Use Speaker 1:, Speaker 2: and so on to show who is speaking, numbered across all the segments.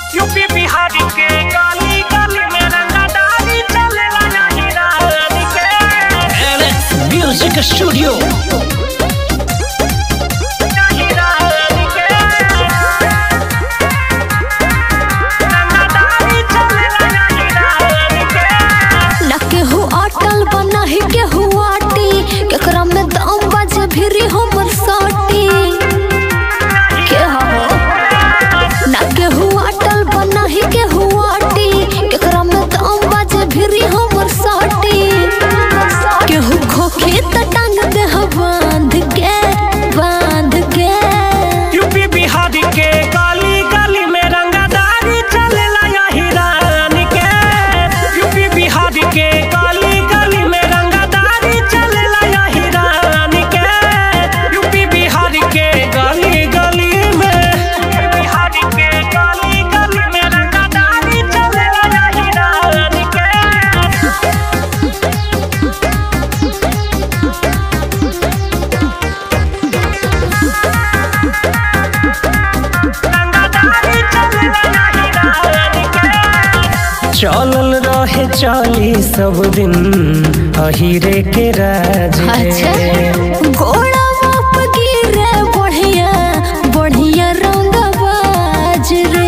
Speaker 1: UP Bihar के गली गली में रंगदारी चलेला नाही रात के
Speaker 2: म्यूजिक स्टूडियो
Speaker 1: नाही रात के रंगदारी चलेला नाही रात के
Speaker 3: ना केहू अटल बना ही केहू आटी केकरा में दम बाजे भिरी हमर साटी के हो ना केहू अटल बना ही केहू आटी केकरा में दम बाजे भिरी हमर साटी केहू खोखे त टांग दे ह बांध के बांध के
Speaker 1: यूपी बिहार के गली गली में रंगदारी चलेला यही रान के यूपी बिहार के गली गली में रंगदारी चलेला यही रान के यूपी बिहार के गली गली में बिहार के गली गली में रंगदारी चलेला यही रान के रंगदारी चलेला यही रान के चलल रहे चली सब दिन अहिरे के राज
Speaker 3: अच्छा घोड़ा बाप गिरे बढ़िया बढ़िया रंग बाज रे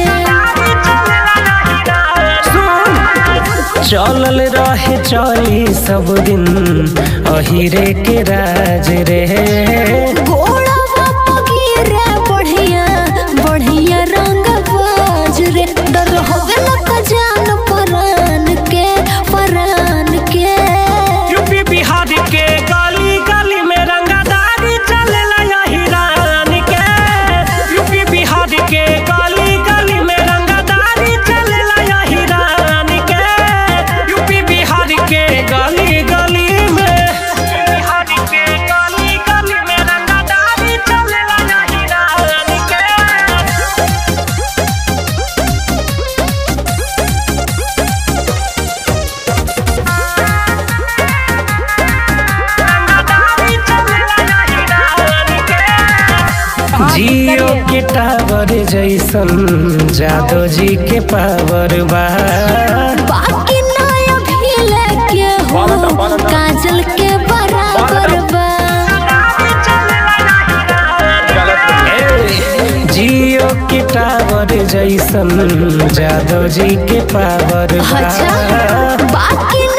Speaker 1: चलल रहे चली सब दिन अहिरे के राज रे
Speaker 3: घोड़ा बाप गिरे बढ़िया बढ़िया रंग बाज रे डर होवे न का जान परान के परान के
Speaker 1: यूपी बिहार के गली गली में रंगदारी चलेला यही रान के यूपी बिहार के गली गली में रंगदारी चलेला यही रान के यूपी बिहार के गली गली में बिहार के गली गली में रंगदारी चलेला यही रान के रंगदारी चलेला यही रान के जियो के टावर जैसन जादो जी के पावर बा
Speaker 3: बाकी नया भी लेके हो काजल के बराबर बा
Speaker 1: ए, जियो के टावर जैसन जादो जी के पावर बा
Speaker 3: अच्छा बाकी